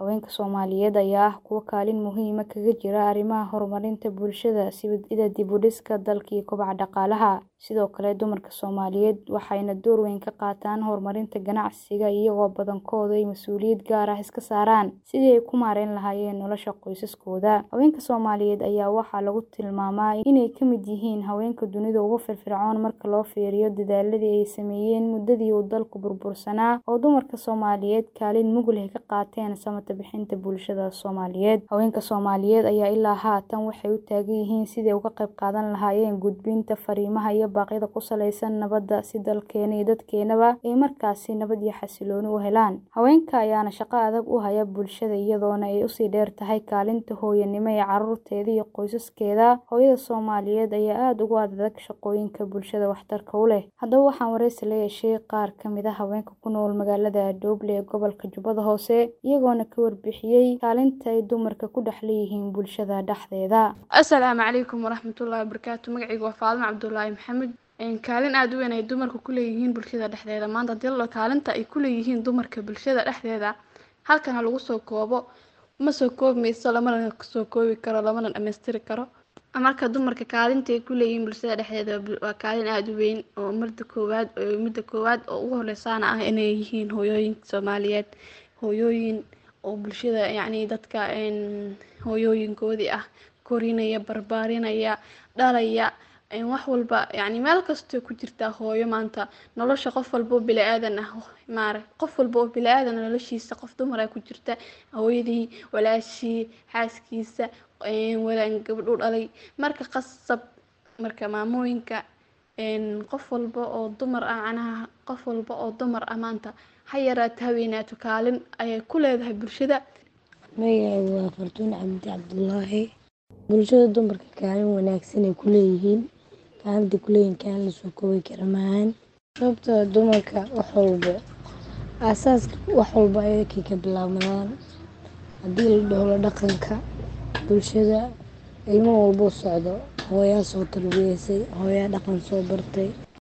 Haweenka Soomaaliyeed ayaa ah kuwo kaalin muhiim ah kaga jira arrimaha horumarinta bulshada sida dib u dhiska dalka iyo kobaca dhaqaalaha. Sidoo kale, dumarka Soomaaliyeed waxayna door weyn ka qaataan horumarinta ganacsiga, iyagoo badankoodu ay mas'uuliyad gaar ah iska saaraan sidii ay u maareyn lahaayeen nolosha qoysaskooda. Haweenka Soomaaliyeed ayaa waxaa lagu tilmaamaa inay ka mid yihiin haweenka dunida ugu firfircoon marka loo fiiriyo dadaalladii ay sameeyeen muddadii uu dalku burbursanaa oo dumarka Soomaaliyeed kaalin mug leh ka qaateen samatabbixinta bixinta bulshada Soomaaliyeed. Haweenka Soomaaliyeed ayaa ilaa haatan waxay u taagan yihiin sidii ay uga qayb qaadan lahaayeen gudbinta fariimaha iyo baaqyada ku saleysan nabadda si dalkeena iyo dadkeenaba ay markaasi nabad iyo xasillooni u helaan. Haweenka ayaana shaqo adag u haya bulshada iyadoona ay usii dheer tahay kaalinta hooyanimo ee carruurteeda iyo qoysaskeeda. Hooyada Soomaaliyeed ayaa aad ugu adag shaqooyinka bulshada waxtarka u leh. Haddaba waxaan wareysi la yeeshay qaar ka mid ah haweenka ku nool magaalada Dooble ee gobolka Jubbada Hoose, iyagoona ka warbixiyay kaalinta ay dumarku ku dhex leeyihiin bulshada dhexdeeda. Asalaamu calaykum waraxmatullaahi wabarakaatu. Magacaygu waa Faadimo Cabdullaahi Maxamed. Kaalin aad u weyn ay dumarku ku leeyihiin bulshada dhexdeeda. Maanta hadii la kaalinta ay ku leeyihiin dumarka bulshada dhexdeeda halkan lagu soo koobo ma soo koobmayso lamana soo koobi karo lamana dhammaystiri karo. Marka dumarka kaalinta ay ku leeyihiin bulshada dhexdeeda waa kaalin aad u weyn oo marda koowaad oo midda koowaad oo ugu horeysaana ah inay yihiin hooyooyinka Soomaaliyeed. Hooyooyin oo bulshada yacni dadka hooyooyinkoodii ah korinaya, barbaarinaya, dhalaya wax walba yacni meel kastoo ku jirta hooyo maanta nolosha qof walbo bini'aadan ah maarag qof walbo oo bini'aadan ah noloshiisa qof dumar ah ku jirta hooyadii, walaashii, xaaskiisa, walaan gabadh u dhalay. Marka qasab marka maamooyinka qof walba oo dumar ah macnaha qof walba oo dumar ah maanta ha yaraato ha weynaato kaalin ayay ku leedahay bulshada. Magacaygu waa Fartuun Cabdi Cabdullaahi. Bulshada dumarka kaalin wanaagsan ay ku leeyihiin. Kaalinta ku leeyihiin kaalin la soo koobi karo maahan. Sababtoo ah dumarka wax walbo aasaaska wax walba ayakay ka bilaabmaan. Haddii la dhaho la dhaqanka bulshada ilmo walbo socdo hooyaa soo tarbiyeysay, hooyaa dhaqan soo bartay,